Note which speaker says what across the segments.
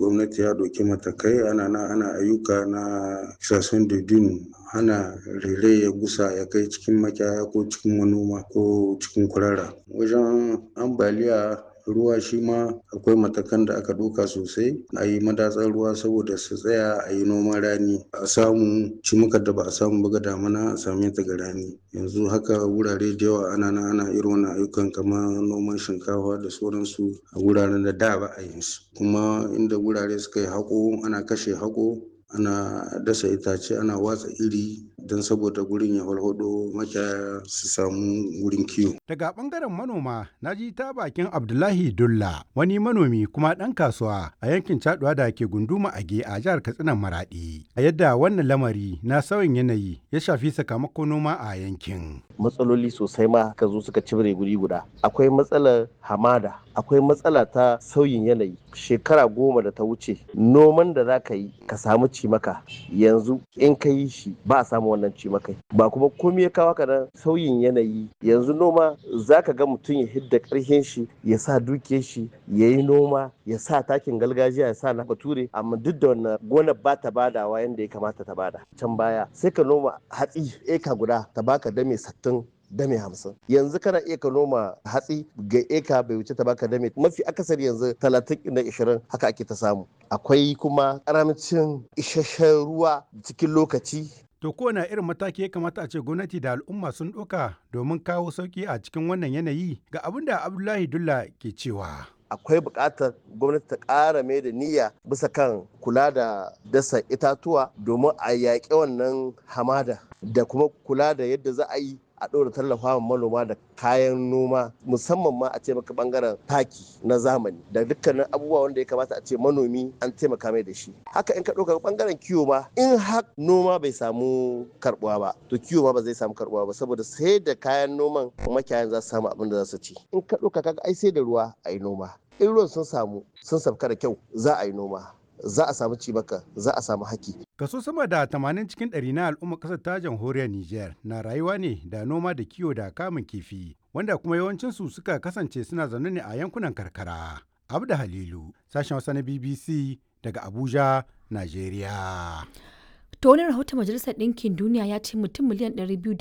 Speaker 1: gwamnati ya ɗauki matakai ana na ana ayyuka na sason dudin hana rere ya gusa ya kai cikin makiyaya ko cikin manoma ko cikin kurara wajen ambaliya ruwa shi ma akwai matakan da aka ɗauka sosai a yi madatsar ruwa saboda su tsaya a yi noman rani a samu cimukar da ba a samu ba ga damana a same ta ga rani yanzu haka wurare da yawa ana na ana irin wannan ayyukan kamar noman shinkafa da sauransu a wuraren da da ba a yin su kuma inda wurare suka yi haƙo ana kashe haƙo ana dasa itace ana watsa iri don saboda gurin ya walhado makiyaya su samu wurin kiwo.
Speaker 2: Daga bangaren manoma na ji ta bakin Abdullahi Dulla wani manomi kuma ɗan kasuwa a yankin Caduwa da ke gunduma Age a jihar Katsina Maradi. A yadda wannan lamari na sauyin yanayi ya shafi sakamakon noma a yankin.
Speaker 3: Matsaloli sosai ma ka zo suka cibire guri guda. Akwai matsalar hamada, akwai matsala ta sauyin yanayi. Shekara goma da ta wuce noman da za ka yi ka samu cimaka yanzu in ka yi shi ba a samu wannan cimakai ba kuma komai ya kawo nan sauyin yanayi yanzu noma za ka ga mutum ya hidda karhin shi ya sa dukiyar shi ya yi noma ya sa takin gargajiya ya sa na bature amma duk da wannan gonar ba ta badawa yadda ya kamata ta bada can baya sai ka noma hatsi eka guda ta baka dame sattin dame hamsin yanzu kana iya ka noma hatsi ga eka bai wuce ta baka dame mafi akasari yanzu talatin na ishirin haka ake ta samu akwai kuma karamcin isasshen ruwa cikin lokaci
Speaker 2: To kowane irin mataki ya kamata a ce gwamnati da al'umma sun ɗauka domin kawo sauki a cikin wannan yanayi ga abin da Abdullahi Dulla ke cewa.
Speaker 3: akwai buƙatar gwamnati ta ƙara mai da niyya bisa kan kula da dasa itatuwa domin a yaƙi wannan hamada da kuma kula da yadda za a yi a ɗora tallafa manoma da kayan noma musamman ma a ce maka bangaren taki na zamani da dukkanin abubuwa wanda ya kamata a ce manomi an taimaka mai da shi haka in ka ɗauka bangaren kiwo ma in har noma bai samu karbuwa ba to kiwo ma ba zai samu karbuwa ba saboda sai da kayan noman makiyayan za su samu abin da za su ci in ka ɗauka kaga ai sai da ruwa a yi noma in ruwan sun samu sun sabka da kyau za a yi noma za a samu cibaka za a samu haki.
Speaker 2: Kaso sama da 80 cikin ɗari na al'ummar ƙasar ta jamhuriyar Nijar na rayuwa ne da noma da kiwo da kamun kifi wanda kuma yawancinsu suka kasance suna zaune ne a yankunan karkara. Abda Halilu, sashen Hausa na BBC daga Abuja, Najeriya.
Speaker 4: To wani rahoton Majalisar Ɗinkin Duniya ya ce mutum miliyan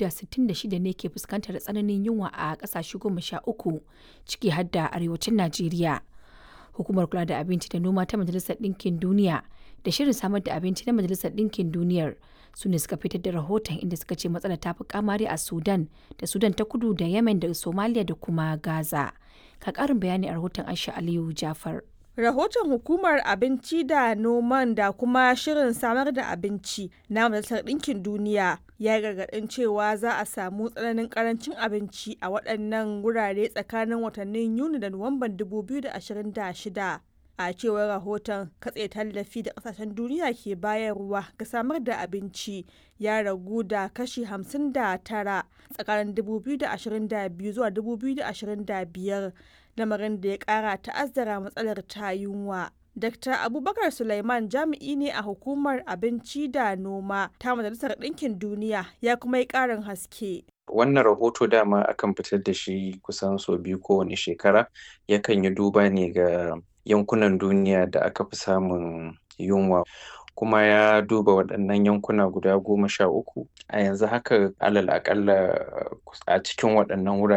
Speaker 4: 266 ne ke fuskantar tsananin yunwa a ƙasashe goma sha uku ciki har da arewacin Najeriya. Hukumar kula da abinci da noma ta Majalisar Ɗinkin Duniya da shirin samar da abinci na Majalisar Ɗinkin Duniyar su ne suka fitar da rahoton inda suka ce matsalar ta fi kamari a Sudan da Sudan ta kudu da Yemen da Somalia da kuma Gaza. Ka ƙarin bayani a rahoton Aisha Aliyu Jafar.
Speaker 5: Rahoton Hukumar Abinci da Noman da kuma Shirin Samar da Abinci na Majalisar Ɗinkin Duniya ya gargaɗin cewa za a samu tsananin ƙarancin abinci a waɗannan wurare tsakanin watannin Yuni da Nuwamban 2026. A cewar rahoton katse tallafi da ƙasashen duniya ke bayarwa ga samar da abinci ya ragu da kashi 59 tsakanin 2022 zuwa 2025. lamarin da ya kara ta'azzara matsalar ta yunwa. Dr. Abubakar Sulaiman jami'i ne a hukumar abinci da noma ta Majalisar Ɗinkin Duniya ya kuma yi ƙarin haske.
Speaker 6: Wannan rahoto dama akan fitar da shi kusan sau biyu kowane shekara yakan yi duba ne ga yankunan duniya da aka fi samun yunwa. kuma ya duba waɗannan yankuna guda goma sha uku a yanzu haka alal aƙalla a cikin waɗannan wurare